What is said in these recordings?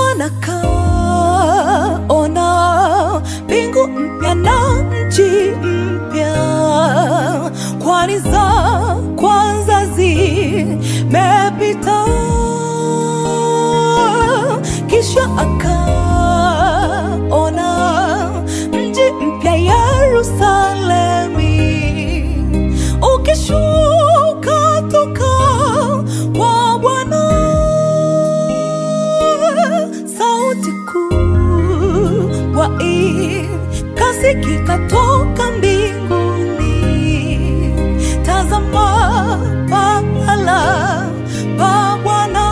Bwana kaona mbingu mpya na nchi mpya, kwani za kwanza zimepita. Kisha akaona mji mpya Yerusalemi ukishuka toka kwa Bwana sauti kubwa ikasikika toka mbinguni, tazama pahala pa Bwana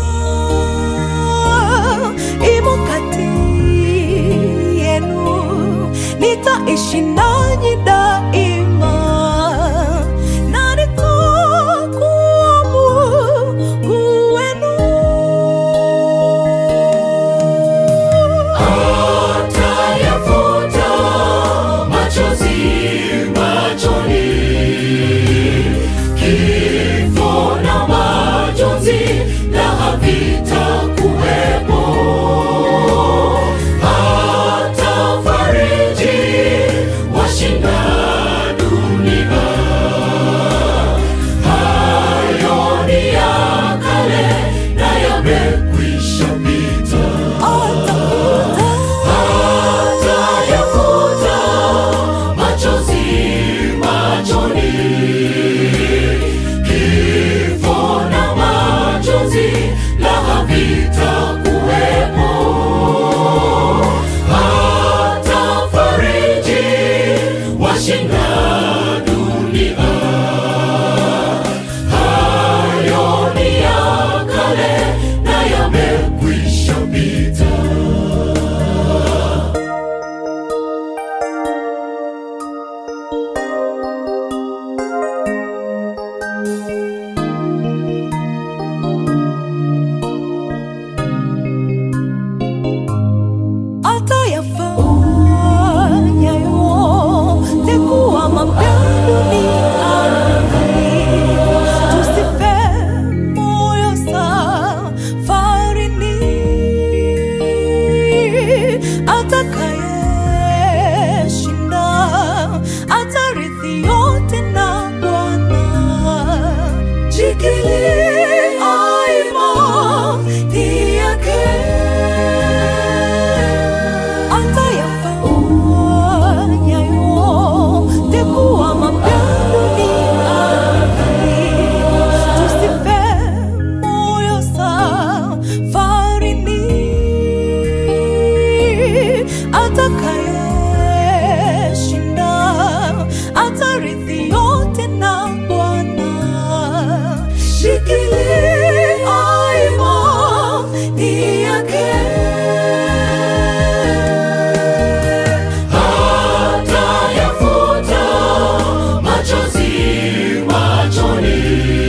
imo kati yenu, nitaishi nanyi daima na nitakuwa Mungu wenu. Atayafuta machozi machoni, kifo na majonzi na havitakuwepo. Atafariji washinda dunia. Hayo ni ya kale na yamekwisha pita. Atayafuta machozi machoni, kifo na majonzi la havitakuwepo. Atafariji washinda dunia. Hayo ni ya kale na yamekwisha pita. atayafanya yote kuwa mapya duniani. Tusife moyo safarini, atakayeshinda atarithi yote na Bwana. Shikilia imani yake atayafanya yote kuwa mapya duniani. Tusife moyo safarini, atakayeshinda atarithi yote na Bwana. Shikilia imani yake. Atayafuta machozi machoni,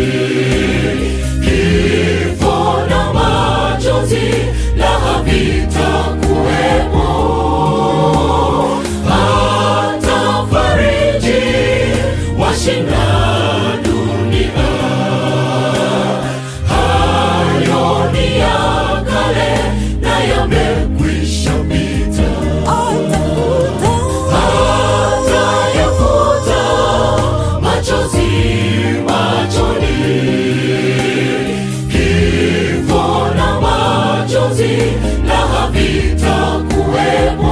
kifo na majonzi la havitakuwepo. Atafariji washinda dunia. Hayo ni ya kale na yamekwisha pita. Atayafuta machozi machoni, kifo na majonzi la havitakuwepo.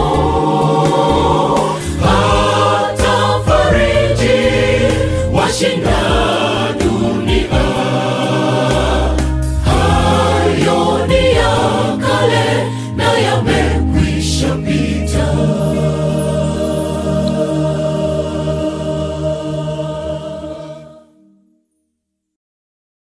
Atafariji washinda dunia. Hayo ni ya kale na yamekwisha pita.